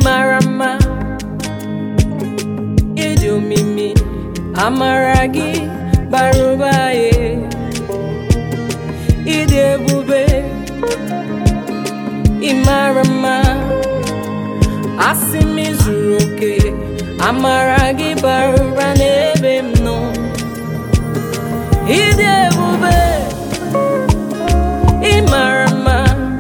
mara mma ịdị omimi amara gị bara ụba ye ịdị ebube ịmara mma asị m zuru oke amara gị bara ụba n'ebe m nọ ịdị ebube ịmara mma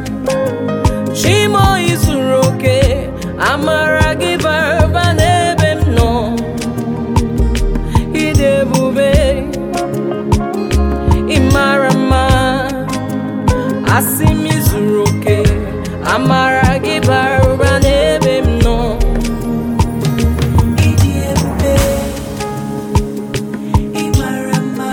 chimo izuru oke amara gị bara ụba n'ebe m nọ ịdị ebube ịmara mma asị m izuru oke amara gị bara ụba n'ebe m nọ Ịdị ebube, ị mara mma,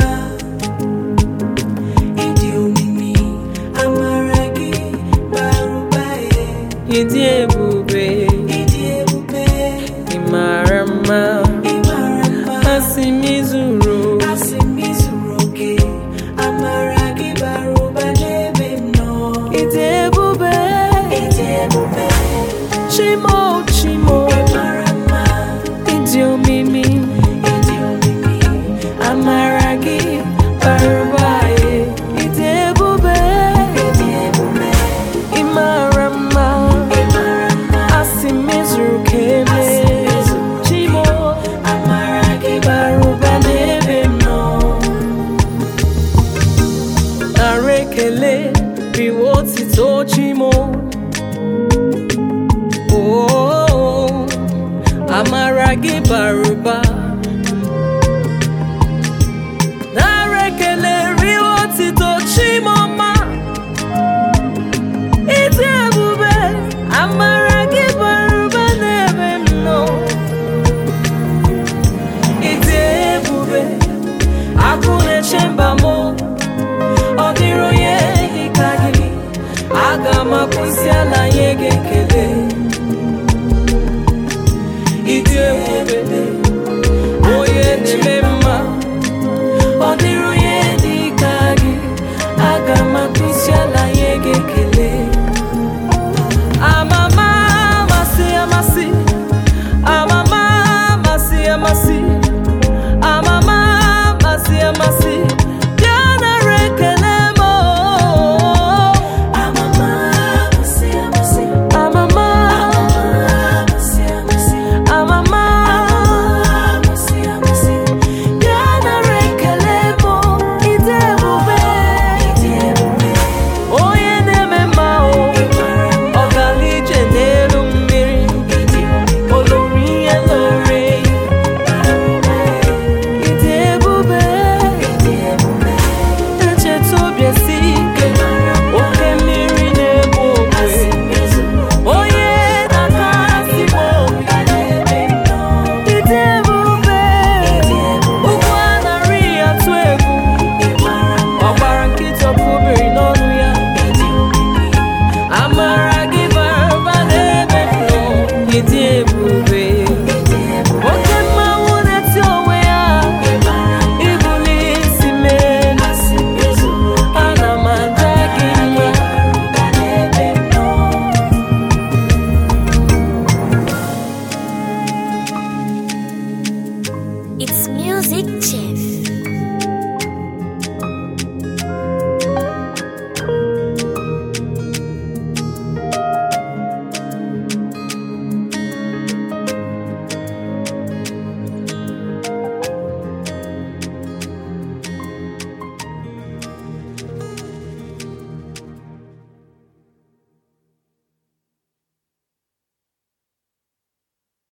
ịdị omimi, amara gị bara ụba ye. ịdị ebube Ịdị ebube, ịmara mma ị mara mma, asị m izuru asị m izuru oke, amara gị bara ụba n'ebe m nọ. ịdị ebube Ịdị ebube, chimo chimo